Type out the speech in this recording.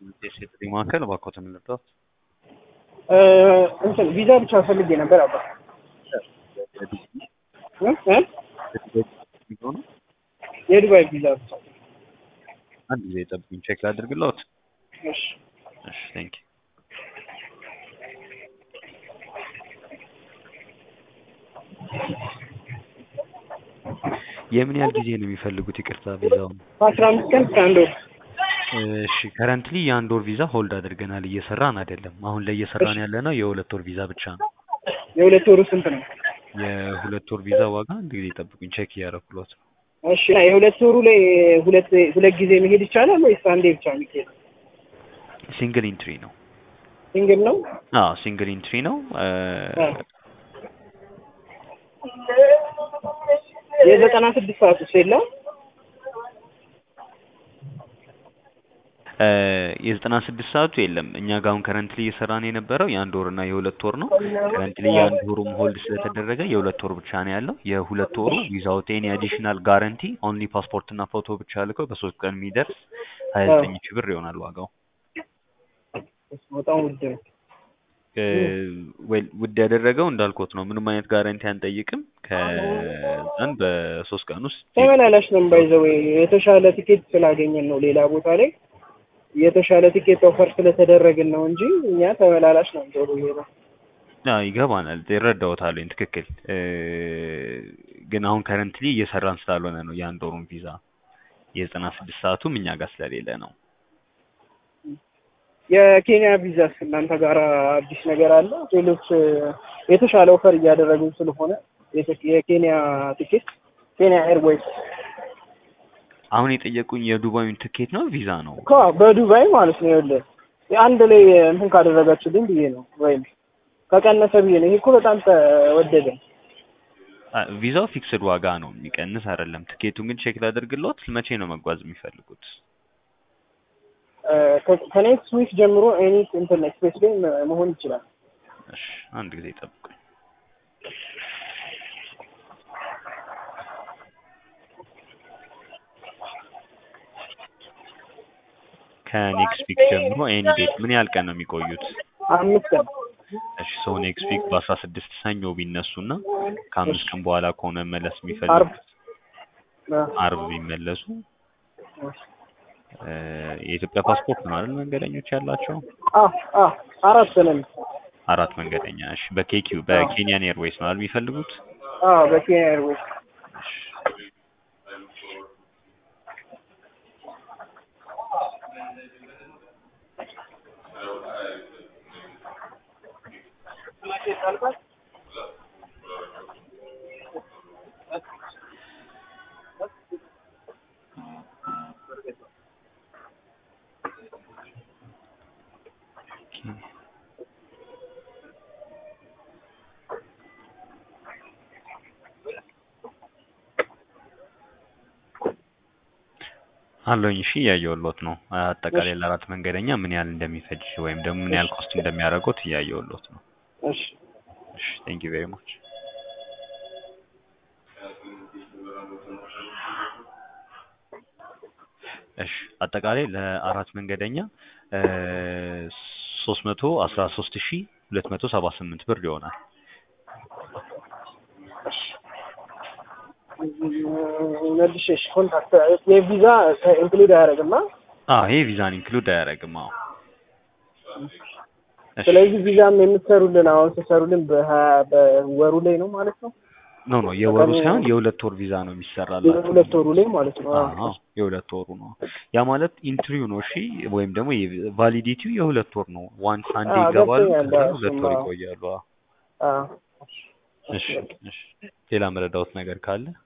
የሴት ማዕከል እባክዎትን ልርዳዎት? እንትን ቪዛ ብቻ ፈልጌ ነበር አባ እ እ የዱባይ ቪዛ ብቻ። አንድ ጊዜ ጠብቁኝ፣ ቼክ ላድርግልዎት። እሺ እሺ ቴንክ ዩ። የምን ያህል ጊዜ ነው የሚፈልጉት? ይቅርታ ቪዛውን። አስራ አምስት ቀን እስከ አንድ ወር እሺ ከረንትሊ የአንድ ወር ቪዛ ሆልድ አድርገናል፣ እየሰራን አይደለም። አሁን ላይ እየሰራን ያለ ነው የሁለት ወር ቪዛ ብቻ ነው። የሁለት ወሩ ስንት ነው? የሁለት ወር ቪዛ ዋጋ አንድ ጊዜ ጠብቁኝ፣ ቼክ እያደረኩልዎት ነው። እሺ የሁለት ወሩ ላይ ሁለት ሁለት ጊዜ መሄድ ይቻላል ወይስ አንዴ ብቻ የሚሄድ? ሲንግል ኢንትሪ ነው። ሲንግል ነው? አዎ ሲንግል ኢንትሪ ነው። የዘጠና ስድስት ሰዓት ውስጥ የለም? የዘጠና ስድስት ሰዓቱ የለም። እኛ ጋር አሁን ከረንትሊ እየሰራን የነበረው የአንድ ወር እና የሁለት ወር ነው። ከረንትሊ የአንድ ወሩም ሆልድ ስለተደረገ የሁለት ወር ብቻ ነው ያለው። የሁለት ወሩ ዊዛውት ኤኒ አዲሽናል ጋረንቲ ኦንሊ ፓስፖርት እና ፎቶ ብቻ ልከው በሶስት ቀን የሚደርስ ሀያ ዘጠኝ ሺህ ብር ይሆናል ዋጋው። በጣም ውድ ነው። ወይ ውድ ያደረገው እንዳልኩት ነው። ምንም አይነት ጋረንቲ አንጠይቅም። ከዛን በሶስት ቀን ውስጥ ተመላላሽ ነው ባይዘው የተሻለ ቲኬት ስላገኘን ነው ሌላ ቦታ ላይ የተሻለ ቲኬት ኦፈር ስለተደረግን ነው እንጂ እኛ ተመላላሽ ነው ዞሮ ይሄ ነው። አዎ ይገባናል፣ ይረዳዎታል። ትክክል። ግን አሁን ከረንትሊ እየሰራን ስላልሆነ ነው የአንድ ወሩን ቪዛ የዘጠና ስድስት ሰዓቱም እኛ ጋር ስለሌለ ነው። የኬንያ ቪዛስ እናንተ ጋር አዲስ ነገር አለ? ሌሎች የተሻለ ኦፈር እያደረጉ ስለሆነ የኬንያ ቲኬት ኬንያ ኤርዌይስ አሁን የጠየቁኝ የዱባዩን ትኬት ነው ቪዛ ነው? እኮ በዱባይ ማለት ነው። ይኸውልህ አንድ ላይ እንትን ካደረጋችሁልኝ ብዬ ነው ወይም ከቀነሰ ብዬ ነው። ይሄ እኮ በጣም ተወደደ። ቪዛው ፊክስድ ዋጋ ነው የሚቀንስ አይደለም። ትኬቱን ግን ቼክ ላደርግልዎት። መቼ ነው መጓዝ የሚፈልጉት? ከኔክስት ዊክ ጀምሮ ኤኒ እንትን ኤክስፕሬስ ላይ መሆን ይችላል። እሺ አንድ ጊዜ ጠብቁኝ። ከኔክስት ዊክ ጀምሮ ኤኒ ዴት ምን ያህል ቀን ነው የሚቆዩት? አምስት ቀን እሺ ሰው ኔክስት ዊክ በአስራ ስድስት ሰኞ ቢነሱና ከአምስት ቀን በኋላ ከሆነ መለስ አርብ የሚፈልጉት አርብ ቢመለሱ የኢትዮጵያ ፓስፖርት ነው አይደል መንገደኞች ያላቸው? አ አ አራት ነን። አራት መንገደኛ። እሺ በኬኪው በኬንያን ኤርዌይስ ነው አይደል የሚፈልጉት? አ በኬንያ ኤርዌይስ አለኝ። እሺ እያየሁልዎት ነው። አጠቃላይ ለአራት መንገደኛ ምን ያህል እንደሚፈጅ ወይም ደግሞ ምን ያህል ኮስት እንደሚያደርጉት እያየሁልዎት ነው። እሺ እሺ ቴንክ ዩ ቬሪ ማች። እሺ አጠቃላይ ለአራት መንገደኛ ሶስት መቶ አስራ ሶስት ሺ ሁለት መቶ ሰባ ስምንት ብር ይሆናል። መልሼ እሺ ኮንታክት የቪዛ ኢንክሉድ አያደርግም? አዎ ይሄ ቪዛን ኢንክሉድ አያደርግም። አዎ እሺ ስለዚህ ቪዛም የምትሰሩልን አሁን ስትሰሩልን በሀያ በወሩ ላይ ነው ማለት ነው? ኖ ኖ የወሩ ሳይሆን የሁለት ወር ቪዛ ነው የሚሰራላችሁ። የሁለት ወሩ ላይ ማለት ነው። አዎ። አዎ የሁለት ወሩ ነው። ያ ማለት ኢንትሪው ነው። እሺ ወይም ደግሞ ቫሊዲቲው የሁለት ወር ነው። ዋንስ አንዴ አዎ፣ ይገባሉ፣ ገብቶኛል። ከዛ አዎ፣ ሁለት እሱማ ወር አዎ። ይቆያሉ። አዎ አዎ። እሺ እሺ ሌላ መረዳዎት ነገር ካለ